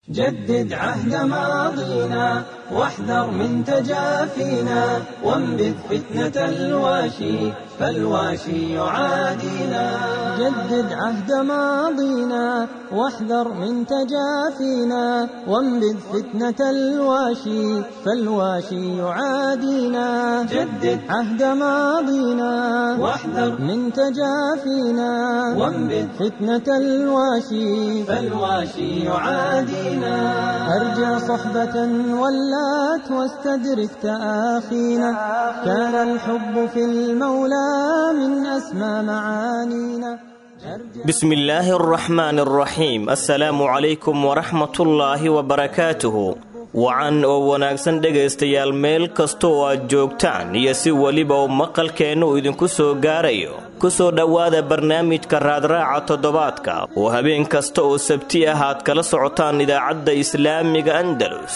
جدد عهد ماضينا واحذر من تجافينا وانبذ فتنة الواشي فالواشي يعادينا جدد عهد ماضينا واحذر من تجافينا وانبذ فتنة الواشي فالواشي يعادينا جدد عهد ماضينا واحذر من تجافينا وانبذ فتنة الواشي فالواشي يعادينا أرجع صحبة ولات واستدرك تآخينا كان الحب في المولى من أسمى معانينا بسم الله الرحمن الرحيم assalaamu calaykum waraxmatullaahi wabarakaatuhu wacan oo wanaagsan dhegaystayaal meel kasta oo aad joogtaan iyo si weliba uu maqalkeennu idinku soo gaarayo ku soo dhowaada barnaamijka raadraaca toddobaadka oo habeen kasta oo sabti ah aad kala socotaan idaacadda islaamiga andalus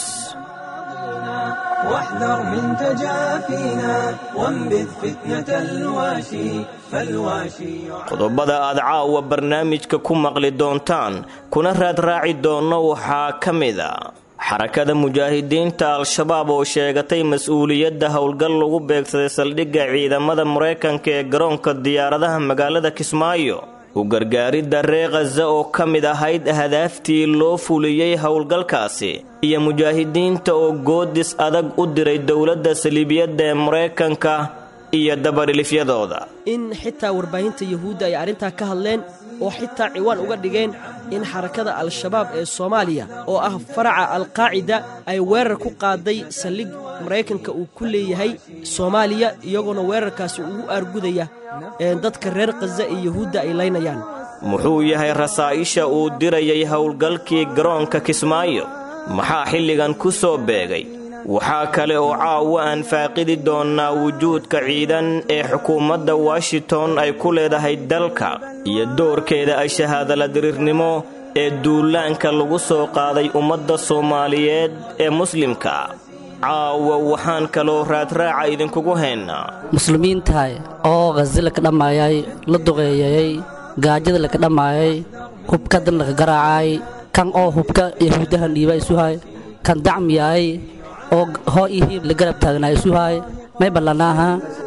واحذر من تجافينا وانبذ فتنة الواشي فالواشي qodobada aad caawa barnaamijka ku maqli doontaan kuna raadraaci doonno waxaa ka mid a xarakada mujaahidiinta al-shabaab oo sheegatay mas-uuliyadda howlgal lagu beegsaday saldhigga ciidamada maraykanka ee garoonka diyaaradaha magaalada kismaayo u gargaaridda ree khaza oo ka mid ahayd ahdaaftii loo fuliyey howlgalkaasi iyo mujaahidiinta oo goodis adag u diray dowladda saliibiyadda ee maraykanka iyo dabadhilifyadooda in xitaa warbaahinta yuhuudda ay arrintaa ka hadleen oo xitaa ciwaan uga dhigeen in xarakada al-shabaab ee soomaaliya oo ah faraca alqaacida ay weerar ku qaaday saldhig maraykanka uu ku leeyahay soomaaliya iyagoona weerarkaasi ugu aargudaya dadka reer khaza iyo yuhuudda ay laynayaan muxuu yahay rasaa'isha uu dirayay howlgalkii garoonka kismaayo maxaa xilligan ku soo beegay waxaa kale oo caawa aan faaqidi doonnaa wujuudka ciidan ee xukuumadda washington ay ku leedahay dalka iyo doorkeeda ay shahaadala diriirnimo ee duulaanka lagu soo qaaday ummadda soomaaliyeed ee muslimka caawa waxaan kaloo raadraaca idinkugu haynaa muslimiintahay oo khazi laka dhammaayay la duqeeyayay gaajada laka dhammaayay hubkadan laka garaacay kan oo hubka yahuudahan dhiiba isuhay kan dacmiyaay oo hoo iyo hiib la garab taagnaa isuhay may ballanaaha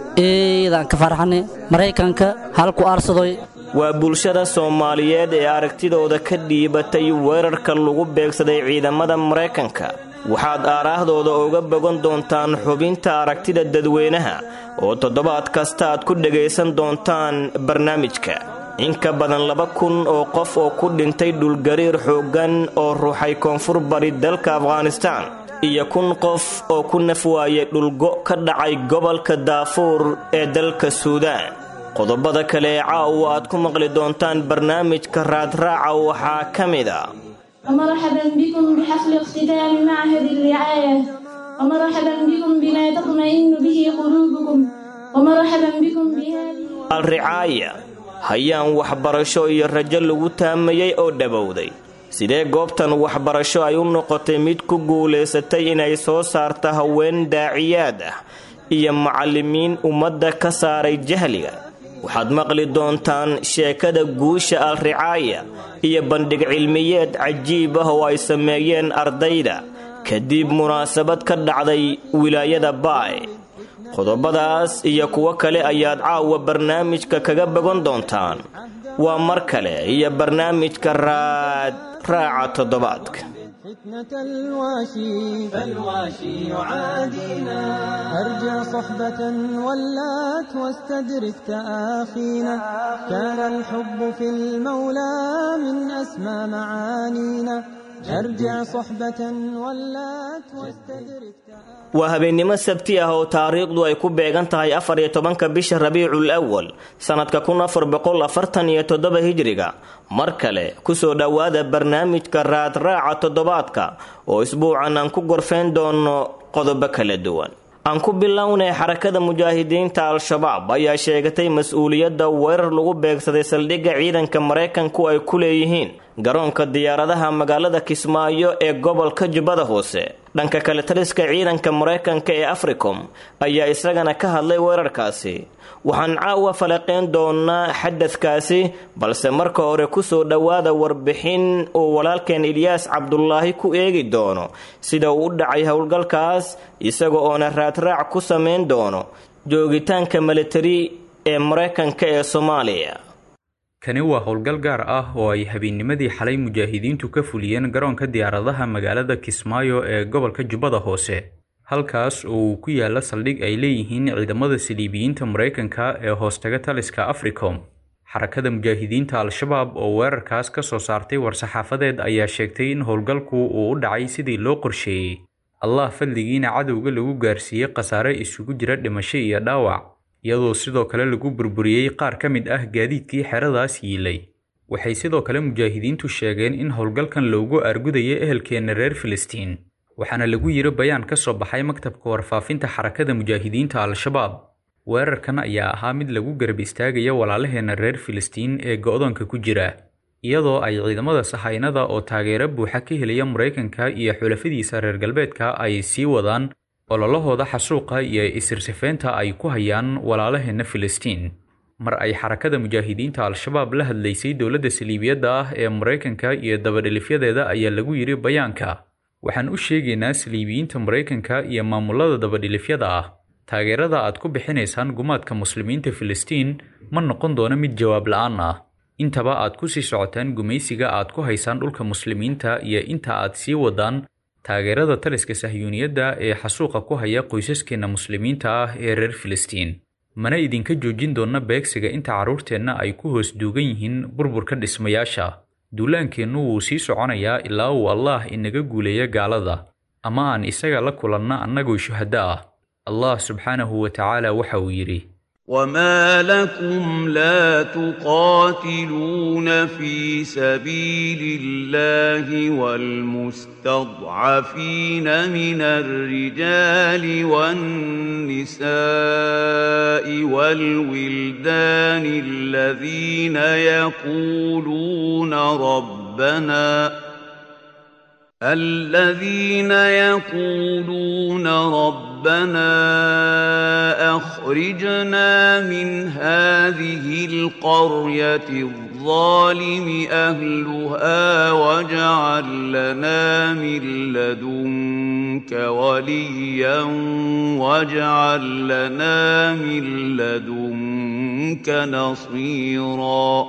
eedaan ka farxane maraykanka halku aarsadoy waa bulshada soomaaliyeed ee aragtidooda ka dhiibatay weerarka lagu beegsaday ciidamada maraykanka waxaad aaraahdooda uga bogan doontaan xubinta aragtida dadweynaha oo toddobaad kasta aad ku dhegaysan doontaan barnaamijka in ka badan laba kun oo qof oo ku dhintay dhulgariir xooggan oo ruuxay koonfur bari dalka afghanistaan iyo kun qof oo ku naf waayay dhulgo ka dhacay gobolka daafuur ee dalka suudaan qodobada kale ee caawa aad ku maqli doontaan barnaamijka raadraaca waxaa ka mid a ومرحبا بكم بحفل اختتام معهد الرعاية ومرحبا بكم بما تطمئن به قلوبكم ومرحبا بكم بهذه alricaaya hayaan waxbarasho iyo rajo lagu taamayey oo dhabowday sidee goobtan waxbarasho ay u noqotay mid ku guulaysatay inay soo saarta haween daaciyaad ah iyo macallimiin ummadda ka saaray jahliga waxaad maqli doontaan sheekada guusha alricaaya iyo bandhig cilmiyeed cajiib ah oo ay sameeyeen ardayda kadib munaasabad ka dhacday wilaayada baay qodobadaas iyo kuwo kale ayaad caawa barnaamijka kaga bogan doontaan waa mar kale iyo barnaamijka raad raaca toddobaadka فتنة الواشي فالواشي يعادينا أرجع صحبة ولات واستدرك تآخينا كان الحب في المولى من أسمى معانينا أرجع صحبة ولات واستدرك تآخينا waa habeennimo sabti ah oo taariikhdu ay ku beegan tahay afar iyo tobanka bisha rabiicul awal sannadka kun afar boqol afartan iyo toddoba hijriga mar kale kusoo dhowaada barnaamijka raadraaca toddobaadka oo isbuucan aan ku gorfeyn doono qodobo kala duwan aan ku bilownay xarakada mujaahidiinta al-shabaab ayaa sheegatay mas-uuliyadda weerar lagu beegsaday saldhigga ciidanka maraykanku ay ku leeyihiin garoonka diyaaradaha magaalada kismaayo ee gobolka jubbada hoose dhanka kale taliska ciidanka maraykanka ee africom ayaa isagana ka hadlay weerarkaasi waxaan caawa falaqeyn doonaa xadadkaasi balse marka hore kusoo dhowaada warbixin uu walaalkeen ilyaas cabdulaahi ku eegi doono sida uu u dhacay howlgalkaas isaga oona raadraac ku samayn doono joogitaanka militari ee maraykanka ee soomaaliya kani waa howlgal gaar ah oo ay habeennimadii xalay mujaahidiintu ka fuliyeen garoonka diyaaradaha magaalada kismaayo ee gobolka jubbada hoose halkaas oo uu ku yaala saldhig ay leeyihiin ciidamada saliibiyiinta maraykanka ee hoostaga taliska africom xarakada mujaahidiinta al-shabaab oo weerarkaas ka soo saartay war-saxaafadeed ayaa sheegtay in howlgalku uu u dhacay sidii loo qorsheeyey allah fadligiina cadowga lagu gaarsiiyey khasaare isugu jira dhimasho iyo dhaawac iyadoo sidoo kale lagu burburiyey qaar ka mid ah gaadiidkii xeradaas yiilay waxay sidoo kale mujaahidiintu sheegeen in howlgalkan loogu aargudayo ehelkeenna reer filistiin waxaana lagu yiri bayaan ka soo baxay maktabka warfaafinta xarakada mujaahidiinta al-shabaab weerarkan ayaa ahaa mid lagu garab istaagaya walaalaheenna reer filistiin ee go-doonka ku jira iyadoo ay ciidamada sahaynada oo taageero buuxa ka helaya maraykanka iyo xulafadiisa reer galbeedka ay sii wadaan ololahooda xasuuqa iyo isirsifeynta ay ku hayaan walaalaheenna filistiin mar ay xarakada mujaahidiinta al-shabaab la hadlaysay dowladda saliibiyadda ah ee maraykanka iyo dabadhilifyadeeda ayaa lagu yidhi bayaanka waxaan u sheegaynaa saliibiyiinta maraykanka iyo maamulada dabadhilifyada ah taageerada aad ku bixinaysaan gumaadka muslimiinta filistiin ma noqon doono mid jawaab la-aan ah intaba aad ku sii socotaan gumaysiga aad ku haysaan dhulka muslimiinta iyo inta aad sii wadaan taageerada taliska sahyuuniyadda ee xasuuqa ku haya qoysaskeenna muslimiinta ah ee reer filistiin mana idinka joojin doonna beegsiga inta carruurteenna ay ku hoos duugan yihiin burburka dhismayaasha duulaankeennu wuu sii soconayaa ilaa uu allaah inaga guuleeya gaalada ama aan isaga la kulanna annagoo shuhaddo ah allah subxaanahu wa tacaala waxa uu yidhi وما لكم لا تقاتلون في سبيل الله والمستضعفين من الرجال والنساء والولدان الذين يقولون ربنا الذين يقولون ربنا اخرجنا من هذه القريه الظالم اهلها واجعل لنا من لدنك وليا واجعل لنا من لدنك نصيرا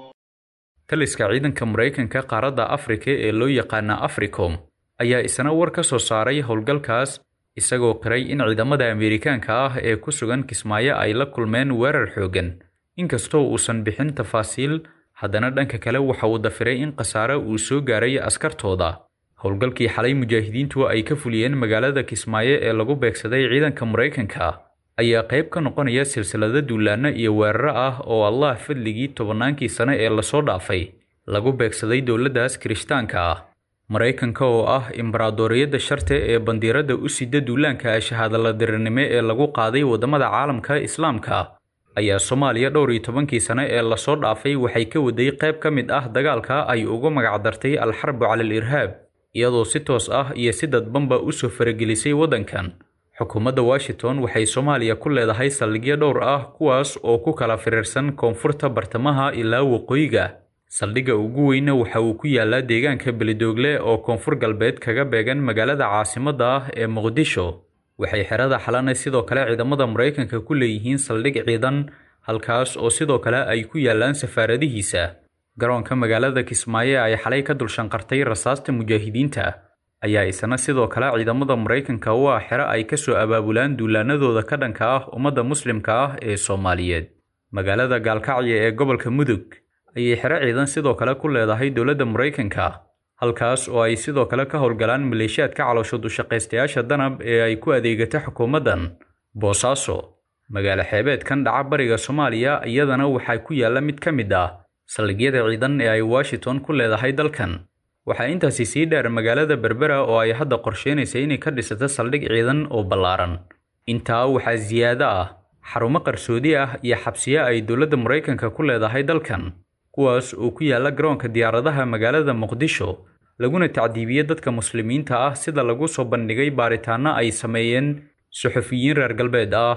taliska ciidanka maraykanka qaaradda afrika ee loo yaqaana africom ayaa isna war ka soo saaray howlgalkaas isagoo qiray in ciidamada ameerikaanka ah ee ku sugan kismaayo ay la kulmeen weerar xooggan inkastoo uusan bixin tafaasiil haddana dhanka kale waxa uu dafiray in khasaare uu soo gaaray askartooda howlgalkii xalay mujaahidiintu ay ka fuliyeen magaalada kismaayo ee lagu beegsaday ciidanka maraykanka ayaa qayb ka noqonaya silsilado duulaanno iyo weeraro ah oo allah fadligii tobannaankii sane ee lasoo dhaafay lagu beegsaday dowladdaas kirishtaanka ah maraykanka oo ah imbaraadoriyadda sharte ee bandiiradda u sida duulaanka shahaadaladirirnimo ee lagu qaaday waddamada caalamka islaamka ayaa soomaaliya dhowr iyo tobankii sane ee lasoo dhaafay waxay ka waday qayb ka mid ah dagaalka ay ugu magacdartay alxarbu cala al irhaab iyadoo si toos ah iyo si dadbanba u soo faragelisay waddankan xukuumadda washington waxay soomaaliya ku leedahay saldhigyo dhowr ah kuwaas oo ku kala firiirsan koonfurta bartamaha ilaa waqooyiga saldhigga ugu weyna waxa uu ku yaalaa deegaanka beledoogle oo koonfur galbeed kaga beegan magaalada caasimadda ah ee muqdisho waxay xerada xalana sidoo kale ciidamada maraykanka ku leeyihiin saldhig ciidan halkaas oo sidoo kale ay ku yaalaan safaaradihiisa garoonka magaalada kismaayo ay xalay ka dulshanqartay rasaasta mujaahidiinta ayaa isna sidoo kale ciidamada maraykanka u ah xero ay ka soo abaabulaan duulaanadooda ka dhanka ah ummadda muslimka ah ee soomaaliyeed magaalada gaalkacyo ee gobolka mudug ayay xero ciidan sidoo kale ku leedahay dowladda maraykanka halkaas oo ay sidoo kale ka howlgalaan maleeshiyaadka calooshood ushaqaystayaasha danab ee ay ku adeegata xukuumaddan boosaaso magaalo xeebeedkan dhaca bariga soomaaliya iyadana waxaa ku yaalla mid ka mid ah saldhigyada ciidan ee ay washington ku leedahay dalkan waxaa intaasi sii dheer magaalada berbera oo ay hadda qorsheynaysa inay ka dhisato saldhig ciidan oo ballaaran intaa waxaa siyaado ah xarumo qarsoodi ah iyo xabsiyo ay dowladda maraykanka ku leedahay dalkan kuwaas oo ku yaala garoonka diyaaradaha magaalada muqdisho laguna tacdiibiyey dadka muslimiinta ah sida lagu soo bandhigay baaritaano ay sameeyeen suxufiyiin reer galbeed ah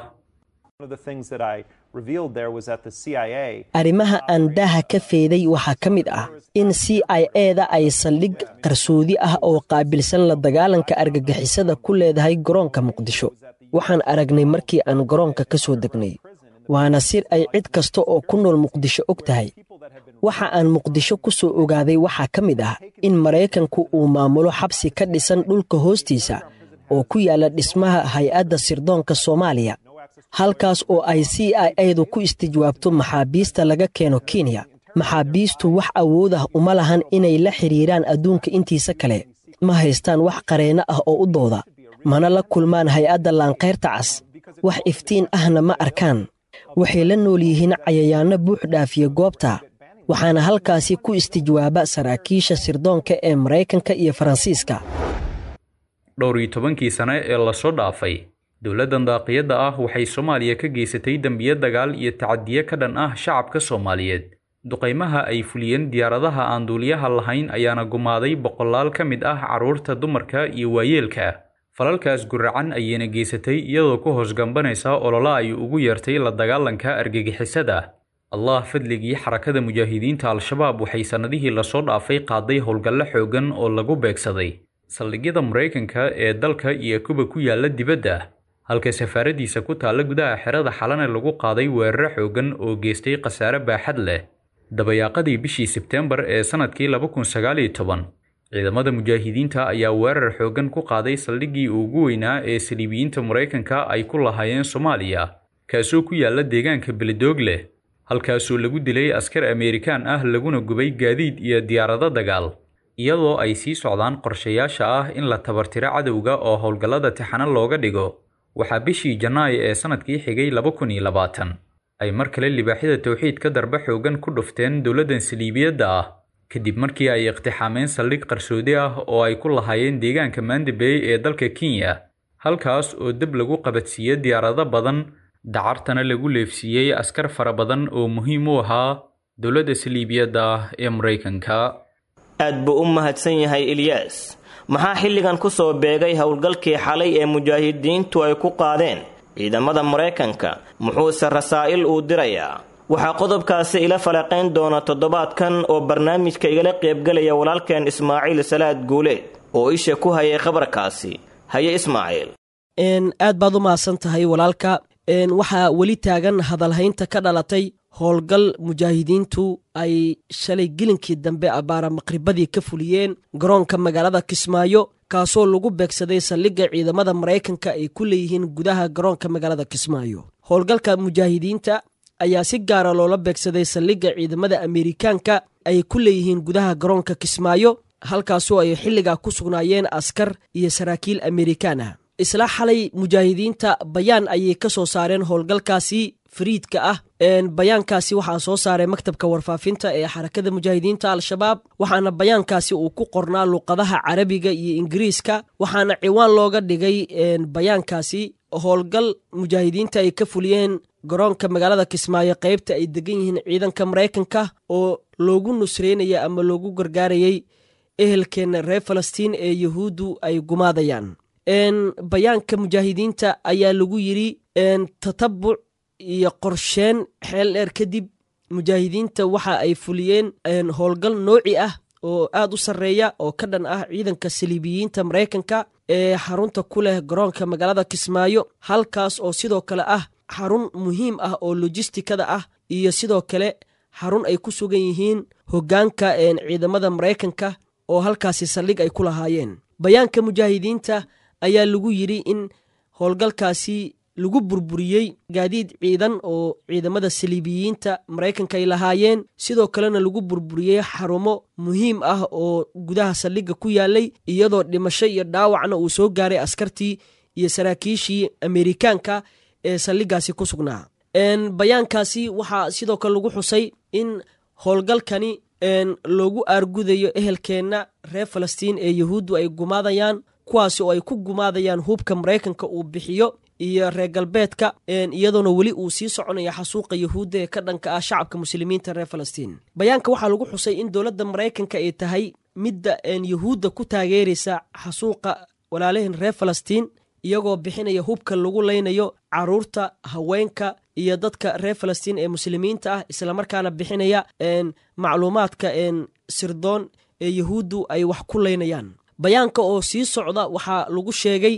arrimaha aan daaha ka feeday waxaa ka mid ah in c i eda ay saldhig qarsoodi ah oo qaabilsan la dagaalanka argagixisada ku leedahay garoonka muqdisho waxaan aragnay markii aan garoonka ka soo degnay waana sir ay cid kasta oo ku nool muqdisho og tahay waxa aan muqdisho ku soo ogaaday waxaa ka mid ah in maraykanku uu maamulo xabsi ka dhisan dhulka hoostiisa oo ku yaalla dhismaha hay-adda sirdoonka soomaaliya halkaas oo ay c i edu ku istijwaabto maxaabiista laga keeno kenya maxaabiistu wax awood ah uma lahan inay la xidhiiraan adduunka intiisa kale ma haystaan wax qareenno ah oo u dooda mana la kulmaan hay-adda laankayrta cas wax iftiin ahna ma arkaan waxay la nool yihiin cayayaanno buux dhaafiya goobta waxaana halkaasi ku istijwaaba saraakiisha sirdoonka ee maraykanka iyo faransiiska dhowr iyo tobankii sane ee lasoo dhaafay dowladdan daaqiyadda ah waxay soomaaliya ka geysatay dembiyo dagaal iyo tacadiye ka dhan ah shacabka soomaaliyeed duqaymaha ay fuliyeen diyaaradaha aan duuliyaha lahayn ayaana gumaaday boqolaal ka mid ah carruurta dumarka iyo waayeelka falalkaas guracan ayayna geysatay iyadoo ku hoos gambanaysa olola ay ugu yeertay la dagaalanka argagixisada allah fadligii xarakada mujaahidiinta al-shabaab waxay sannadihii lasoo dhaafay qaaday howlgallo xoogan oo lagu beegsaday saldhigyada maraykanka ee dalka iyo kuba ku yaalla dibadda halka safaaradiisa ku taalla gudaha xerada xalane lagu qaaday weeraro xoogan oo geystay khasaare baaxad leh dabayaaqadii bishii sebteembar ee sannadkii laba kun sagaal iyo toban ciidamada mujaahidiinta ayaa weerar xoogan ku qaaday saldhiggii ugu weynaa ee saliibiyiinta maraykanka ay ku lahaayeen soomaaliya kaasoo ku yaalla deegaanka beledoog leh halkaasoo lagu dilay askar ameerikaan ah laguna gubay gaadiid iyo diyaarado dagaal iyadoo ay sii socdaan qorshayaasha ah in la tabartiro cadowga oo howlgallada tixano looga dhigo waxaa bishii janaayo ee sannadkii xigay laba kun iyo labaatan ay mar kale libaaxyada towxiidka darbe xoogan ku dhufteen dowladdan saliibiyadda ah kadib markii ay iqtixaameen saldhig qarsoodi ah oo ay ku lahaayeen deegaanka mandabey ee dalka kenya halkaas oo deb lagu qabadsiiye diyaarado badan dacartana lagu leefsiiyey askar fara badan oo muhiim u ahaa dowladda saliibiyadda ah ee maraykanka aad buu u mahadsan yahay ilyaas maxaa xilligan ku soo beegay howlgalkii xalay ee mujaahidiintu ay ku qaadeen ciidamada maraykanka muxuuse rasaa'il uu dirayaa waxaa qodobkaasi ila falaqayn doona toddobaadkan oo barnaamijka igala qaybgelaya walaalkeen ismaaciil salaad guuleed oo isha ku hayay khabarkaasi haye ismaaciil aad baad u mahadsan tahay walaalka waxaa weli taagan hadalhaynta ka dhalatay howlgal mujaahidiintu ay shalay gelinkii dambe abbaara maqribadii ka fuliyeen garoonka magaalada kismaayo kaasoo lagu beegsaday saldhigga ciidamada maraykanka ay ku leeyihiin gudaha garoonka magaalada kismaayo howlgalka mujaahidiinta ayaa si gaara loola beegsaday saldhigga ciidamada ameerikaanka ay ku leeyihiin gudaha garoonka kismaayo halkaasoo ay xilligaa ku sugnaayeen askar iyo saraakiil ameerikaan ah isla xalay mujaahidiinta bayaan ayay ka soo saareen howlgalkaasi fariidka ah bayaankaasi waxaa soo saaray maktabka warfaafinta ee xarakada mujaahidiinta al-shabaab waxaana bayaankaasi uu ku qornaa luqadaha carabiga iyo ingiriiska waxaana ciwaan looga dhigay bayaankaasi howlgal mujaahidiinta ay ka fuliyeen garoonka magaalada kismaayo qaybta ay degan yihiin ciidanka maraykanka oo loogu nusreynaya ama loogu gargaarayay ehelkeena reer falastiin ee yuhuuddu ay gumaadayaan bayaanka mujaahidiinta ayaa lagu yidri tatabuc iyo qorsheen xeel dheer kadib mujaahidiinta waxa ay fuliyeen howlgal nooci ah oo aad u sarreeya oo ka dhan ah ciidanka saliibiyiinta maraykanka ee xarunta ku leh garoonka magaalada kismaayo halkaas oo sidoo kale ah xarun muhiim ah oo lojistikada ah iyo sidoo kale xarun ay ku sugan yihiin hoggaanka ciidamada maraykanka oo halkaasi saldhig ay ku lahaayeen bayaanka mujaahidiinta ayaa lagu yidhi in howlgalkaasi lagu burburiyey gaadiid ciidan oo ciidamada saliibiyiinta maraykanka ay lahaayeen sidoo kalena lagu burburiyey xarumo muhiim ah oo gudaha saldhigga ku yaalay iyadoo dhimasho iyo dhaawacna uu soo gaaray askartii iyo saraakiishii ameerikaanka ee saldhiggaasi ku sugnaa bayaankaasi waxaa sidoo kale lagu xusay in howlgalkani loogu aargudayo ehelkeenna reer falastiin ee yuhuuddu ay gumaadayaan kuwaasi oo ay ku gumaadayaan hubka maraykanka uu bixiyo iyo reer galbeedka iyadoona weli uu sii soconaya xasuuqa yahuudda ee ka dhanka ah shacabka muslimiinta reer falastiin bayaanka waxaa lagu xusay in dowladda maraykanka ay tahay midda yahuudda ku taageeraysa xasuuqa walaalahin reer falastiin iyagoo bixinaya hubka lagu leynayo caruurta haweenka iyo dadka reer falastiin ee muslimiinta ah islamarkaana bixinaya macluumaadka sirdoon ee yahuuddu ay wax ku leynayaan bayaanka oo sii socda waxaa lagu sheegay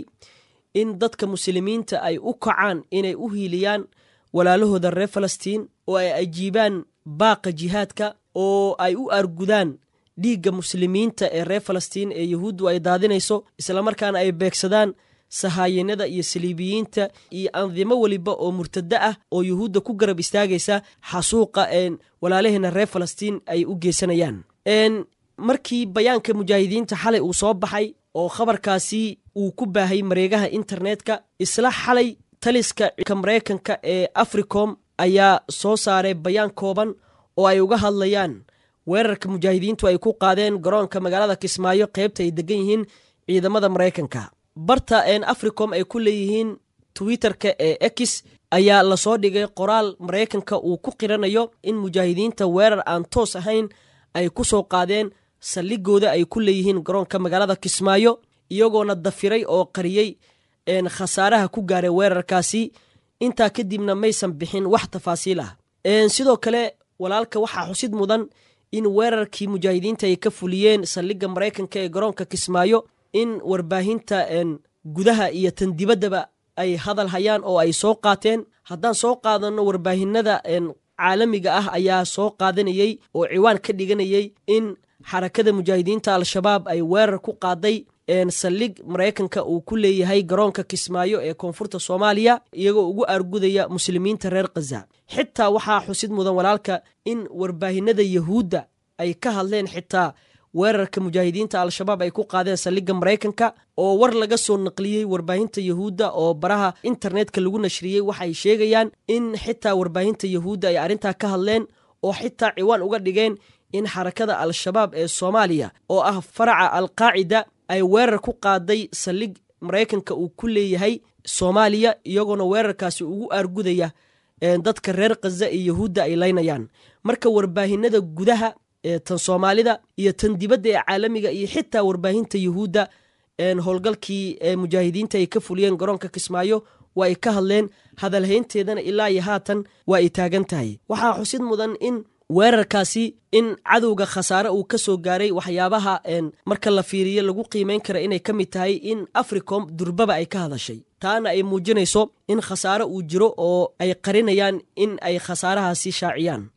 in dadka muslimiinta ay u kacaan inay u hiiliyaan walaalahooda reer falastiin oo ay ajiibaan baaqa jihaadka oo ay u argudaan dhiigga muslimiinta ee reer falastiin ee yahuuddu ay daadinayso islamarkaana ay beegsadaan sahaayanada iyo saliibiyiinta iyo andimo weliba oo murtado ah oo yuhuudda ku garab istaagaysa xasuuqa walaalaheena reer falastiin ay u geysanayaan markii bayaanka mujaahidiinta xalay uu soo baxay oo khabarkaasi uu ku baahay mareegaha internetka isla xalay taliska maraykanka ee africom ayaa soo saaray bayaan kooban oo ay uga hadlayaan weerarka mujaahidiintu ay ku qaadeen garoonka magaalada kismaayo qaybta ay degan yihiin ciidamada maraykanka barta een africom ay ku leeyihiin twitterka ee ex ayaa lasoo dhigay qoraal maraykanka uu ku qiranayo in mujaahidiinta weerar aan toos ahayn ay ku soo qaadeen saldhigooda ay ku leeyihiin garoonka magaalada kismaayo iyagoona dafiray oo qariyey khasaaraha ku gaaray weerarkaasi intaa kadibna maysan bixin wax tafaasiil ah sidoo kale walaalka waxaa xusid mudan in weerarkii mujaahidiinta ay ka fuliyeen saldhigga maraykanka ee garoonka kismaayo in warbaahinta gudaha iyo tan dibaddaba ay hadal hayaan oo ay soo qaateen haddaan soo qaadanno warbaahinada caalamiga ah ayaa soo qaadanayey oo ciwaan ka dhiganayey in xarakada mujaahidiinta al-shabaab ay weerar ku qaaday saldhig maraykanka uu ku leeyahay garoonka kismaayo ee koonfurta soomaaliya iyagoo ugu aargudaya muslimiinta reer khaza xitaa waxaa xusid mudan walaalka in warbaahinada yahuudda ay ka hadleen xitaa weerarka mujaahidiinta al-shabaab ay ku qaadeen saldhigga maraykanka oo war laga soo naqliyey warbaahinta yahuudda oo baraha internetka lagu nashriyey waxay sheegayaan in xitaa warbaahinta yahuudda ay arrintaa ka hadleen oo xitaa ciwaan uga dhigeen in xarakada al-shabaab ee soomaaliya oo ah faraca alqaacida ay weerar ku qaaday saldhig maraykanka uu ku leeyahay soomaaliya iyagoona weerarkaasi ugu aargudaya dadka reer khaza iyo yahuudda ay leynayaan marka warbaahinada gudaha tan soomaalida iyo tan dibadda ee caalamiga iyo xitaa warbaahinta yuhuudda howlgalkii mujaahidiinta ay ka fuliyeen garoonka kismaayo waa ay ka hadleen hadalhaynteedana ilaa iyo haatan waa ay taagan tahay waxaa xusid mudan in weerarkaasi in cadowga khasaare uu ka soo gaaray waxyaabaha marka la fiiriyo lagu qiimeyn kara inay ka mid tahay in africom durbaba ay ka hadashay taana ay muujinayso in khasaare uu jiro oo ay qarinayaan in ay khasaarahaasi shaaciyaan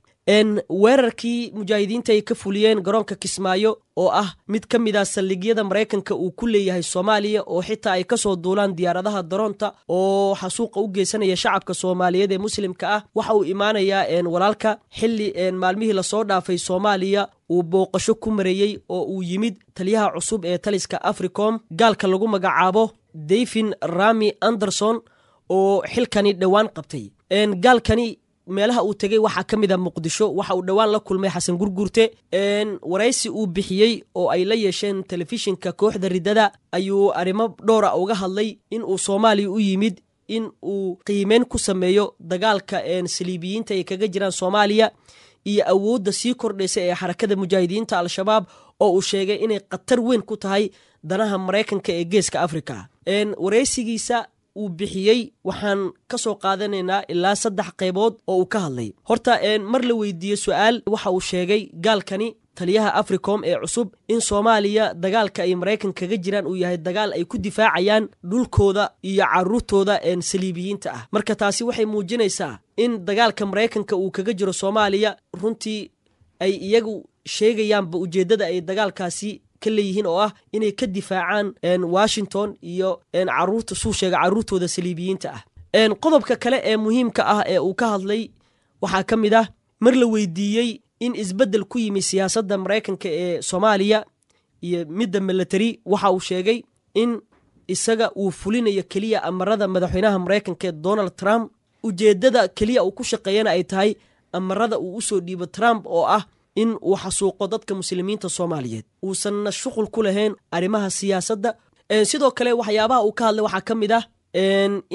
weerarkii mujaahidiinta ay ka fuliyeen garoonka kismaayo oo ah mid ka mid a saldhigyada maraykanka uu ku leeyahay soomaaliya oo xitaa ay kasoo duulaan diyaaradaha daroonta oo xasuuqa u geysanaya shacabka soomaaliyeed ee muslimka ah waxa uu imaanayaa walaalka xili maalmihii lasoo dhaafay soomaaliya uu booqasho ku mareeyey oo uu yimid taliyaha cusub ee taliska africom gaalka lagu magacaabo davin rami anderson oo xilkani dhowaan qabtay gaalkani meelaha uu tegey waxaa ka mid a muqdisho waxa uu dhowaan la kulmay xasan gurgurte waraysi uu bixiyey oo ay la yeesheen telefishinka kooxda riddada ayuu arrimo dhowra uga hadlay in uu soomaaliya u yimid in uu qiimeyn ku sameeyo dagaalka saliibiyiinta ay kaga jiraan soomaaliya iyo awoodda sii kordhaysa ee xarakada mujaahidiinta al-shabaab oo uu sheegay inay khatar weyn ku tahay danaha maraykanka ee geeska afrika waraysigiisa uu bixiyey waxaan ka soo qaadanaynaa ilaa saddex qaybood oo uu ka hadlay horta mar la weydiiye su-aal waxa uu sheegay gaalkani taliyaha africom ee cusub in soomaaliya dagaalka ay maraykan kaga jiraan uu yahay dagaal ay ku difaacayaan dhulkooda iyo caruurtooda saliibiyiinta ah marka taasi waxay muujinaysaa in dagaalka maraykanka uu kaga jiro soomaaliya runtii ay iyagu sheegayaanba ujeeddada ay dagaalkaasi ka leeyihiin oo ah inay ka difaacaan washington iyo caruurta suu sheega caruurtooda saliibiyiinta ah qodobka kale ee muhiimka ah ee uu ka hadlay waxaa ka mid ah mar la weydiiyey in isbeddel ku yimi siyaasadda maraykanka ee soomaaliya iyo midda milatary waxa uu sheegay in isaga uu fulinayo keliya amarada madaxweynaha maraykanka ee donald trump ujeeddada keliya uu ku shaqeeyana ay tahay amarada uu usoo dhiibo trump oo ah in uu xasuuqo dadka muslimiinta soomaaliyeed uusanna shuqul ku lahayn arrimaha siyaasadda sidoo kale waxyaabaha uu ka hadlay waxaa ka mid ah in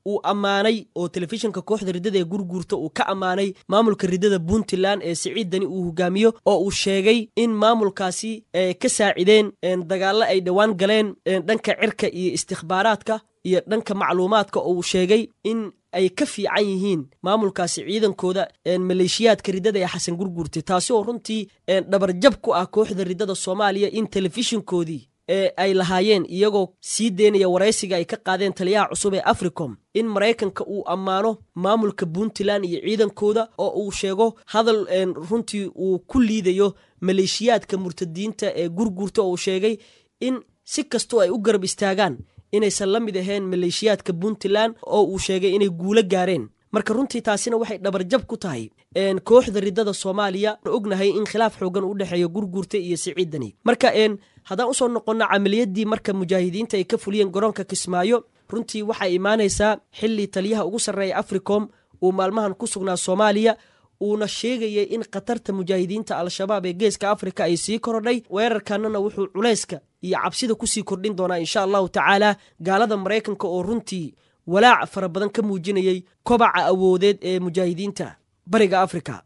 uu ammaanay oo telefishinka kooxda riddada ee gurguurta uu ka ammaanay maamulka riddada puntland ee siciid dani uu hogaamiyo oo uu sheegay in maamulkaasi ka saacideen dagaallo ay dhowaan galeen dhanka cirka iyo istikhbaaraadka iyo dhanka macluumaadka oo uu sheegay in ay ka fiican yihiin maamulkaasi ciidankooda maleeshiyaadka riddada ee xasan gurguurte taasi oo runtii dhabarjab ku ah kooxda riddada soomaaliya in telefishinkoodii ee ay lahaayeen iyagoo sii deynaya waraysiga ay ka qaadeen taliyaha cusub ee africom in maraykanka uu ammaano maamulka puntland iyo ciidankooda oo uu sheego hadal runtii uu ku liidayo maleeshiyaadka murtadiinta ee gurguurta oo uu sheegay in si kastoo ay u garab istaagaan inaysan la mid ahayn maleeshiyaadka puntland oo uu sheegay inay guulo gaareen marka runtii taasina waxay dhabarjab ku tahay kooxda riddada soomaaliya ognahay in khilaaf xoogan u dhexeeya gurguurta iyo siciidani marka haddaan usoo noqonno camaliyadii marka mujaahidiinta ay ka fuliyeen garoonka kismaayo runtii waxay imaanaysaa xili taliyaha ugu sarreeya africom uu maalmahan ku sugnaa soomaaliya uuna sheegayay in khatarta mujaahidiinta al-shabaab ee geeska afrika ay sii korodhay weerarkanana wuxuu culayska iyo cabsida kusii kordhin doonaa insha allahu tacaala gaalada maraykanka oo runtii walaac fara badan ka muujinayay kobaca awoodeed ee mujaahidiinta bariga afrika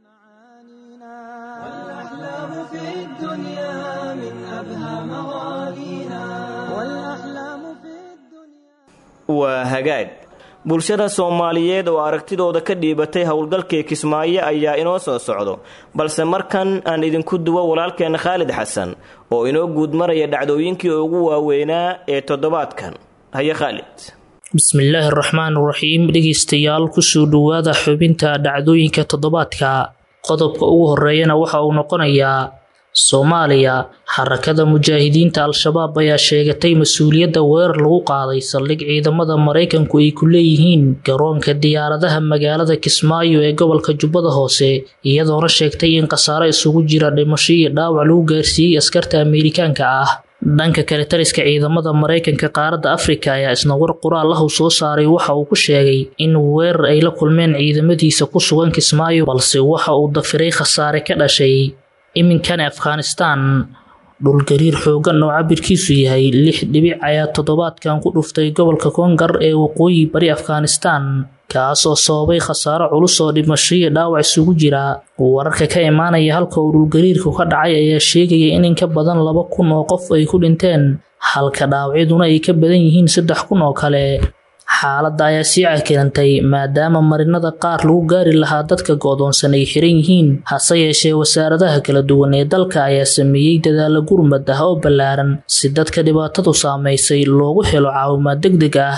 waa hagaag bulshada soomaaliyeed oo aragtidooda ka dhiibatay howlgalkii kismaayo ayaa inoo soo socdo balse markan aan idinku duwo walaalkeen khaalid xasan oo inoo guud maraya dhacdooyinkii ugu waaweynaa ee toddobaadkan haye khaalid bismillaahi araxmaan iraxiim dhegeystayaal kusoo dhowaada xubinta dhacdooyinka toddobaadka qodobka ugu horeeyana waxa uu noqonayaa soomaaliya xarakada mujaahidiinta al-shabaab ayaa sheegatay mas-uuliyadda weerar lagu qaaday saldhig ciidamada maraykanku ay ku leeyihiin garoonka diyaaradaha magaalada kismaayo ee gobolka jubbada hoose iyadoona sheegtay in khasaare isugu jira dhimasho iyo dhaawac lagu gaarsiiyey askarta ameerikaanka ah dhanka kale taliska ciidamada maraykanka qaaradda afrika ayaa isna war qoraal ah uu soo saaray waxa uu ku sheegay in weerar ay la kulmeen ciidamadiisa ku sugan kismaayo balse waxa uu dafiray khasaare ka dhashay iminkani afghanistan dhulgariir xoogan oo cabirkiisu yahay lix dhibic ayaa toddobaadkan ku dhuftay gobolka koongar ee waqooyi bari afghanistan kaas oo sababay khasaaro culus oo dhimasho iyo dhaawac isugu jira wararka ka imaanaya halka uu dhulgariirku ka dhacay ayaa sheegaya in in ka badan laba kun oo qof ay ku dhinteen halka dhaawacyaduna ay ka badan yihiin saddex kun oo kale xaaladda ayaa sii cakirantay maadaama marinada qaar lagu gaari lahaa dadka go-doonsan ay xiran yihiin hase yeeshee wasaaradaha kala duwan ee dalka ayaa sameeyey dadaalo gurmad ah oo ballaaran si dadka dhibaatadu saamaysay loogu helo caawimaad deg deg ah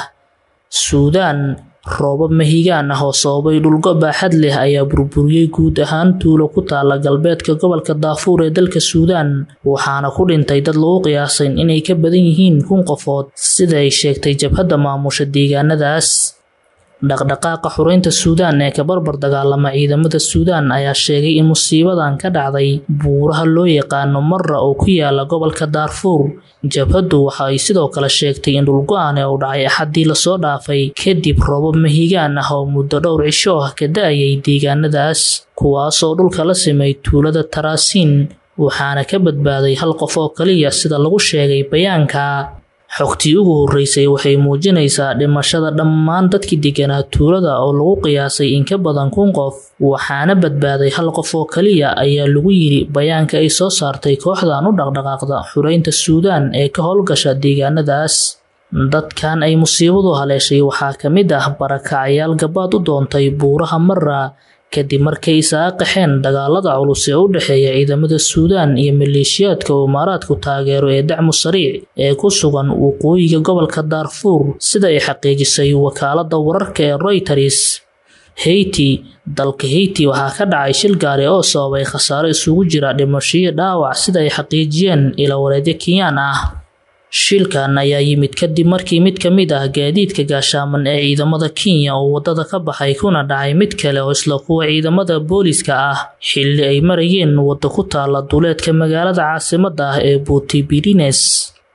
suudaan roobab mahigaan ah oo sababay dhulgo baaxad leh ayaa burburiyey guud ahaan tuulo ku taala galbeedka gobolka daafuur ee dalka suudaan waxaana ku dhintay dad lagu qiyaasay inay ka badan yihiin kun qofood sida ay sheegtay jabhadda maamusha deegaanadaas dhaqdhaqaaqa xureynta suudaan ee ka barbar dagaalama ciidamada suudaan ayaa sheegay in musiibadan ka dhacday buuraha loo yaqaano marra oo ku yaala gobolka daarfuur jabhaddu waxa ay sidoo kale sheegtay in dhulgo-aan ee uu dhacay axaddii lasoo dhaafay kadib roobab mahigaan ah oo muddo dhowr cisho ah ka da-ayay deegaanadaas kuwaasoo dhulka la simay tuulada taraasiin waxaana ka badbaaday hal qof oo kaliya sida lagu sheegay bayaanka xogtii ugu horreysay waxay muujinaysaa dhimashada dhammaan dadkii deganaa tuulada oo lagu qiyaasay in ka badan kun qof waxaana badbaaday hal qof oo kaliya ayaa lagu yidhi bayaanka ay soo saartay kooxdan u dhaqdhaqaaqda xureynta suudaan ee ka howlgasha deegaanadaas dadkan ay musiibadu haleeshay waxaa ka mid ah barakacayaal gabaad u doontay buuraha marra kadib markay isaga qaxeen dagaalada culus ee u dhexeeya ciidamada suudaan iyo maleeshiyaadka imaaraadku taageero ee dacmu sariic ee ku sugan waqooyiga gobolka daarfuur sida ay xaqiijisay wakaaladda wararka ee royters heyti dalka heyti waxaa ka dhacay shil gaari oo sababay khasaaro isugu jira dhimashiyo dhaawac sida ay xaqiijiyeen ilawareedyo kenyaan ah shilkan ayaa yimid kadib markii mid ka mid ah gaadiidka gaashaaman ee ciidamada kenya oo waddada ka baxay kuna dhacay mid kale oo isla kuwa ciidamada booliiska ah xilli ay marayeen wadda ku taala duleedka magaalada caasimadda ah ee buutibirines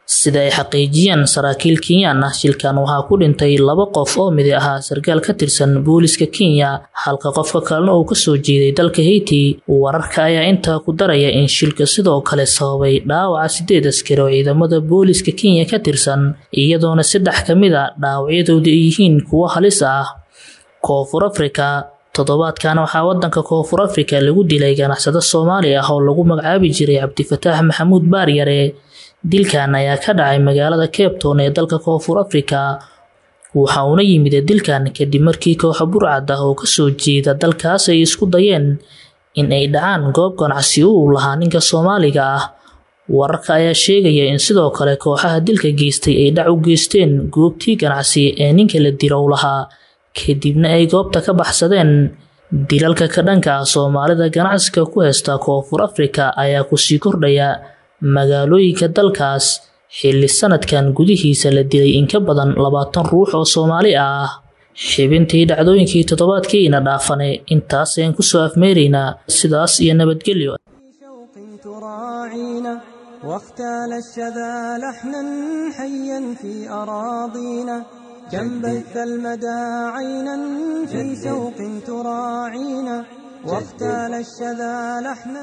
sida ay xaqiijiyeen saraakiil kenyaan ah shilkan waxaa ku dhintay laba qof oo midi ahaa sarkaal ka tirsan booliska kenya halka qofka kalena uu kasoo jeeday dalka haiti wararka ayaa intaa ku daraya in shilka sidoo kale sababay dhaawaca sideed askari oo ciidamada booliska kenya ka tirsan iyadoona saddex ka mid a dhaawacyadooda ay yihiin kuwo halis ah koonfur afrika toddobaadkan waxaa wadanka koonfur afrika lagu dilay ganacsado soomaali ah oo lagu magacaabi jiray cabdifataax maxamuud baaryare dilkan ayaa ka dhacay magaalada cape town ee dalka koonfur afrika waxa uuna yimid dilkan kadib markii kooxa burcad ah oo kasoo jeeda dalkaas ay isku dayeen in ay dhacaan goob ganacsi uu lahaa ninka soomaaliga ah wararka ayaa sheegaya in sidoo kale kooxaha dilka geystay ay dhac u geysteen goobtii ganacsi ee ninka la dirow lahaa kadibna ay goobta ka baxsadeen dilalka ka dhanka ah soomaalida ganacsiga ku heysta koonfur afrika ayaa kusii kordhaya magaalooyinka dalkaas xilli sanadkan gudihiisa la dilay in ka badan labaatan ruux oo soomaali ah xibintii dhacdooyinkii toddobaadkiina dhaafane intaasayaan kusoo afmeeraynaa sidaas iyo nabadgelyo واختال الشذا لحنا حيا في أراضينا كم بث المدى عينا في شوق تراعينا واختال الشذا لحنا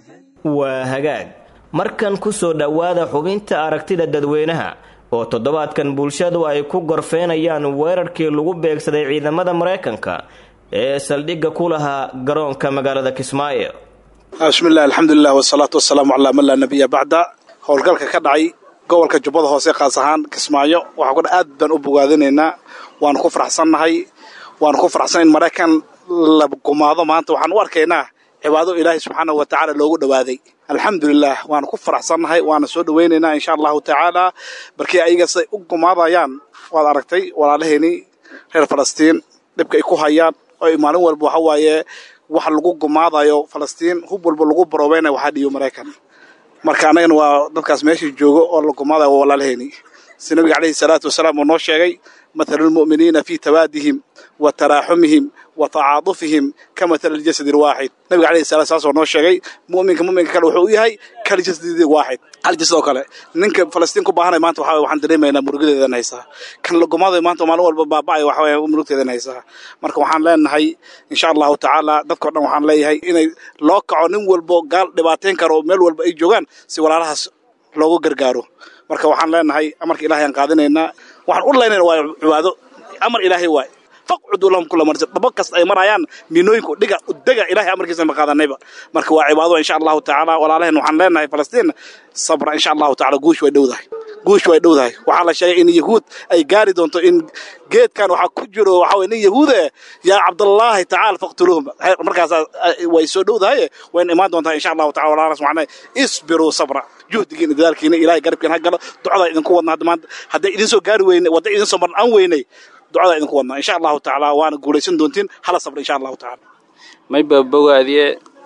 waa hagaag markan ku soo dhowaada xubinta aragtida dadweynaha oo toddobaadkan bulshadu ay ku gorfeynayaan weerarkii lagu beegsaday ciidamada maraykanka ee saldhigga ku lahaa garoonka magaalada kismaayo bismillahi alxamdulilah wasalaatu wasalaamu calaa man laa nabiya bacda howlgalka ka dhacay gobolka jubbada hoose qaas ahaan kismaayo waxaa kudha aad baan u bogaadinaynaa waanu ku faraxsannahay waanu ku faraxsan in maraykan la gumaado maanta waxaan u arkaynaa cibaado ilaahay subxaana wa tacaala loogu dhowaaday alxamdulilah waanu ku faraxsannahay waana soo dhowaynaynaa insha allahu tacaala markii ayaga siday u gumaadayaan waad aragtay walaalaheenii reer falastiin dhibka ay ku hayaan oo maalin walba waxa waaye waxa lagu gumaadayo falastiin hub walba lagu baroobeynaya waxaa dhiyo maraykan marka annagana waa dadkaas meeshii joogo oo la gumaadayo waa walaalaheenii si nabiga calayhi salaatu wasalaam uu noo sheegay mathalu lmu'miniina fii tawaadihim wa taraaxumihim wa tacaadufihim ka mathali aljasadi alwaaxid nabiga calayhi salaam saasoo noo sheegay mu'minka mu'minka kale wuxuu u yahay kal jasadi waaxid hal jasad oo kale ninka falastiin ku baahanay maanta waxaa waxaan dareemaynaa murugadeedan haysaa kan la gumaadayo maanta maalin walba baaba'ay waxa weeye murugteedan haysaa marka waxaan leenahay insha allahu tacaala dadkao dhan waxaan leeyahay inay loo kaco nin walbo gaal dhibaateyn karo meel walba ay joogaan si walaalahaas loogu gargaaro marka waxaan leenahay amarka ilahay aan qaadinaynaa waxaan u laynayna waa cibaado amar ilaahay waay faqcudu lahum kula marsa dhabo kasta ay marayaan miinooyinku dhiga udega ilahay amarkiisa ma qaadanayba marka waa cibaado insha allahu tacaala walaalaheen waxaan leenahay falastiin sabra insha allahu tacaala guush way dhowdahay guush way dhowdahay waxaa la sheegay in yahuud ay gaari doonto in geedkan waxaa ku jiro waxa weye nin yahuude yaa cabdallaahi tacaala faqtuluhum markaas way soo dhowdahay wayna imaan doontaa insha allahu tacala walaalahas waxaan leeyahay isbiruu sabra juhdigiina dadaalkiina ilahay garabkiina ha galo ducada idinku wadna hadda maanta hadday idin soo gaari weyne wadda idin soo marnaan weynay ducada idinku wadnaa insha allahu tacaala waana guulaysan doontiin hala sabra insha allahu tacaala mayba bogaadiye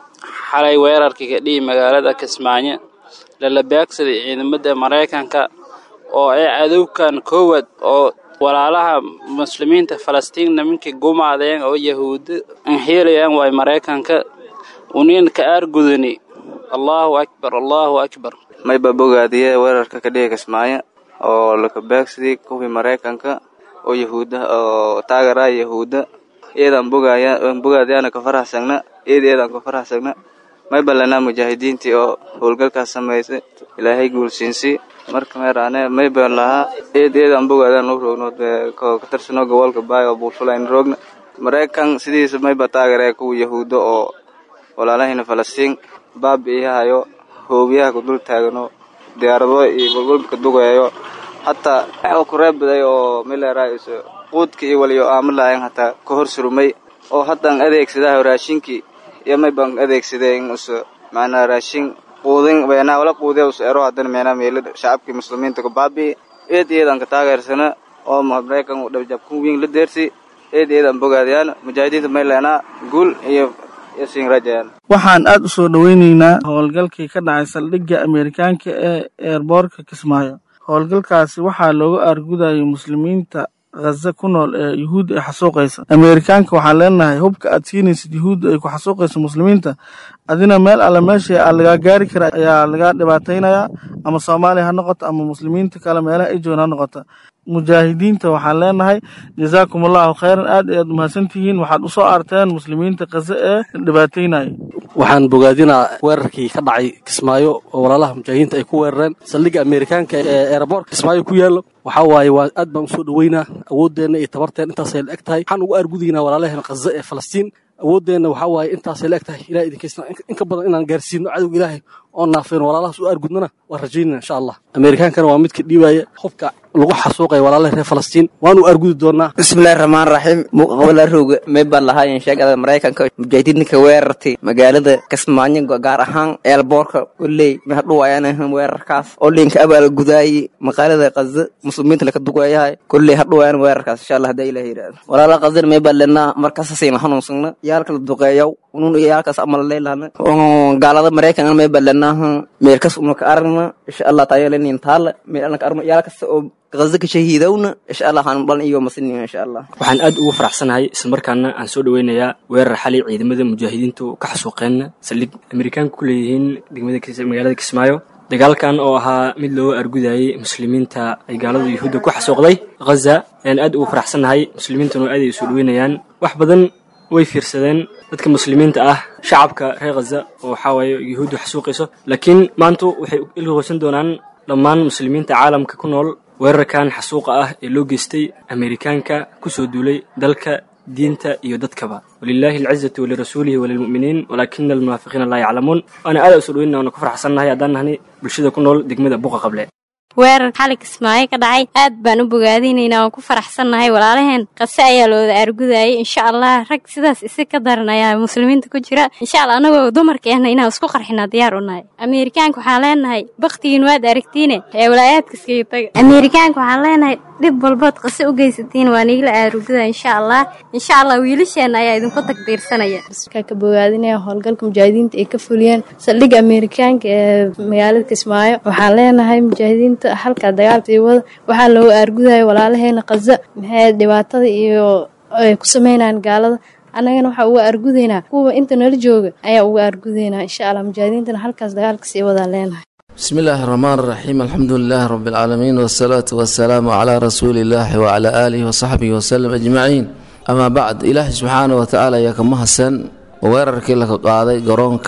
xalay weerarkii ka dhihi magaalada kismaayo lala beegsaday ciidamada maraykanka oo ay cadowkan koowaad oo walaalaha muslimiinta falastiin nimankii gumaadeen oo yahuudda anxiilayaan waay maraykanka uniin ka aargudani allahu akbar allahu akbar mayba bogaadiye weerarka ka dhihi kismaayo oo laka beegsaday kuwii maraykanka oo yahuudda oo taageraa yahuudda iyadaan bogaaya bogaadayaana ka faraxsagna iyada iyadaan ka faraxsagna may ballanaa mujaahidiintii oo howlgalkaas samaysay ilaahay guulsiinsii marka meeraane may baan lahaa iyada iyadaan bogaadaan u roogno ka tirsano gobolka baay oo buulfulayna roogna maraykan sidiisa mayba taageeree kuwa yahuudda oo walaalahayna falastiin baabi'iyahayo hoobiyaha ku dul taagano diyaarado iyo walwalbaka dugayayo hataa ku reebaday oo mileeraayis quudka iyo waliyo aama lahayn hataa ka hor surumay oo haddaan adeegsadaha raashinkii iyo may baan adeegsaday in us macnaa raashin quudin beenaa wala quudiya us ero haddana meenaa meelo shacabkii muslimiinta ku baabi'i eed iyadaan ka taageersana oo maraykan uu dhabjabku wiin la deersi eed iyadaan bogaadayaan mujaahidiinta may leenaa guul iyo iyo siin rajayaan waxaan aad u soo dhoweynaynaa howlgalkii ka dhacay saldhigga ameerikaanka ee eerboorka kismaayo howlgalkaasi waxaa looga aargudayay muslimiinta khaza ku nool ee yuhuudda ay xasuuqaysa ameerikaanka waxaan leenahay hubka aad siinaysid yuhuudda ay ku xasuuqayso muslimiinta adina meel alle meesha aa lagaa gaari kara ayaa lagaa dhibaataynayaa ama soomaaliya ha noqoto ama muslimiinta kale meelaha ay joogan ha noqoto mujaahidiinta waxaan leenahay jazaakum allahu khayran aad ayaad umahadsantihiin waxaad usoo aarteen muslimiinta kaze ee dhibaataynaya waxaan bogaadinaa weerarkii ka dhacay kismaayo oo walaalaha mujaahidiinta ay ku weerareen saldhigga ameerikaanka ee eeraboorka kismaayo ku yaallo waxaa waaye waa aad baan usoo dhoweynaa awooddeenna iyo tabarteen intaasay la eg tahay waxaan ugu argudaynaa walaalaheena khaza ee falastiin awooddeenna waxaa waaye intaasay la eg tahay ilahay idinkaysna in ka badan inaan gaarsiino cadowga ilaahay oo naafayno walaalahaas u argudnana waan rajaynana insha allah ameerikaankana waa midka dhiibaya hubka lagu xasuuqaya walaalaha reer falastiin waanu argudi doonaa bismillahi raxmaan raxiim muqabala rooga may baan lahaayeen sheegada maraykanka mujaahidiinka weerartay magaalada kismaayo gaar ahaan eelboorka oley may hadhuwayaan weerarkaas oo linka abaal gudaayay maqaalada kaza muslimiinta laka dugayahay kolley hadhuwayaan weerarkaas insha allah hadaa ilaah yidhahdo walaala kazana may baan lenaa markaasasayna hanuunsagna yaalka la duqeeyaw unun yaalkaas amal leylahna gaalada maraykanka may baan lenaaha meelkas unaka aragna insha allah taayalenin taala meel anaka aragna yaalkasta oo غزك شهيدونا إن شاء الله هنبلن إيوه مسنين إن شاء الله waxaan aad ugu faraxsanahay isla markaana aan soo dhaweynayaa weerar xalay ciidamada mujaahidiintu ka xasuuqeen saldhig amerikaanka ku leeyihiin degmada magaalada kismaayo dagaalkan oo ahaa mid looga argudayay muslimiinta ay gaalada yuhuudda ku xasuuqday ghaza ayaan aad ugu faraxsanahay muslimiintuna aad ay usoo dhaweynayaan wax badan way fiirsadeen dadka muslimiinta ah shacabka reer ghaza oo waxaa waaye yuhuuddu xasuuqayso laakiin maantu waxay ilhoosan doonaan dhammaan muslimiinta caalamka ku nool weerarkan xasuuqa ah ee loo geystay ameerikaanka ku soo duulay dalka diinta iyo dadkaba walilaahi alcizatu walirasuulihi walilmu'miniin walaakina almunaafiqiina laa yaclamuun waana aada usoo dhaweyna waana ku faraxsannahay haddaan nahnay bulshada ku nool degmada buqa qable weerar xali kismaayo ka dhacay aad baan u bogaadinaynaa waan ku faraxsannahay walaalaheen qase ayaa looda argudayay insha allah rag sidaas isi ka daran ayaa muslimiinta ku jira insha allah anagoo dumarkeena inaan isku qarxinaa diyaar u nahay ameerikaanka waxaan leenahay baktigiin waad aragtiine ee walaayaadka iskaga taga ameerikaanka waxaan leenahay dhib walbood qase u geysatiin waa niigla aarugada insha allah insha allah wiilasheena ayaa idinku tagdiirsanaya ka bogaadinaya howlgalka mujaahidiinta ay ka fuliyeen saldhigga ameerikaanka ee magaalada kismaayo waxaan leenahay mujaahidiinta halkaa dagaalka iyo wada waxaa looga aargudaya walaalaheena kaza maxay dhibaatada iyo ay ku sameynayaan gaalada annagana waxaa uga aargudaynaa kuwa inta nala jooga ayaa uga aargudaynaa insha allah mujaahidiintana halkaas dagaalka sii wadaan leenahay بسم الله الرحمن الرحيم الحمد لله رب العالمين والصلاة والسلام على رسول الله وعلى آله وصحبه وسلم أجمعين أما بعد إله سبحانه وتعالى يا كما حسن ويررك لك قاضي قرونك